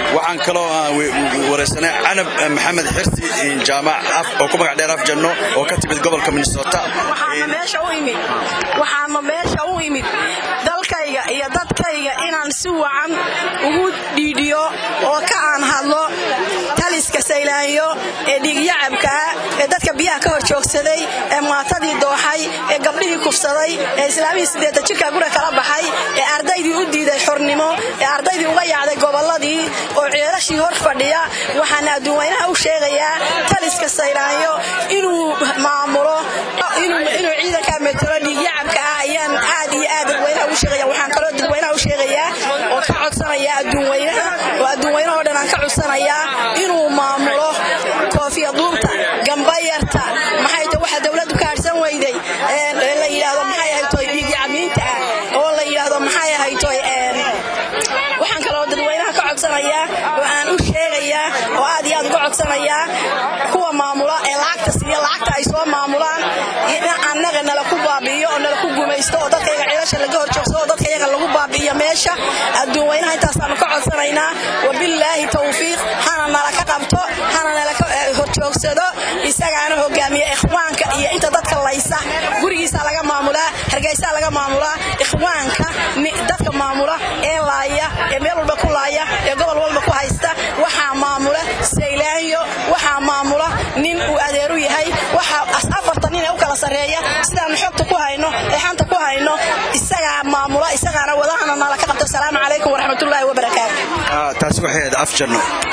waxaan kaloo waraysanay canab maxamed xirsi jaamac oo ku magac dheer af janno oo ka timid gobolka minnesota waxaana meesha u imid dalkayga iyo dadkayga inaan si wacan ugu dhiidhiyo oo ka aan hadlo taliska saylaanyo ee dhiigyacabkaa ee dadka biyaha ka hor joogsaday ee maatadii dooxay ee gabdhihii kufsaday ee islaamihii sideeta jirka gura kala baxay ee ardaydii u diiday xornimo ee ardaydii uga yaacday gobolladii oo ceelashii hor fadhiya waxaana adduunweynaha u sheegayaa taliska saylaanyo inuu maamulo inuu ciidanka metelo dhiigyacabka ah ayaan aad iyo aad dadweynaha u sheegaya waxaan kaloo dadweynaha u sheegayaa oo ka codsanaya adduunweynaha oo adduunweynaha oo dhan aan ka codsanayaa inuu maamulo koofiya duubta gambayarta maxay ta waxa dowladdu ka harsan weyday la yidhaahdo maxay ahaytoy dhiigyacamiinta ah oo la yidhaahdo maxay ahaytoy waxaan kaloo dadweynaha ka codsanayaa oo aan u sheegayaa oo aad iyo aad uga codsanayaa kuwa maamula ee lacagta siiya lacagta ay soo maamulaan annaga nala ku baabi'iyo oo nala ku gumaysto oo dadkayaga ciilasha laga hor joogsado oo dadkayaga lagu baabi'iyo meesha adduunweynaha intaasaanu ka codsanaynaa wabillaahi tawfiiq hana nala ka qabto hana nala ka horjoogsado isagaana hogaamiya ikhwaanka iyo inta dadka laysa gurigiisa laga maamulaa hargeysaa laga maamulaa ikhwaanka dadka maamula ee laaya ee meel walba ku laaya ee gobol walba ku haysta waxaa maamula saylaanyo waxaa maamula nin uu adeeru yahay waxa afartan nin ee u kala sarreeya sidaanu xogta ku hayno ee xanta ku hayno isagaa maamula isagaana wadahana nala ka qabto asalaamu calaykum waraxmatullaahi wabarakaatu taasi waxay ahayd af janno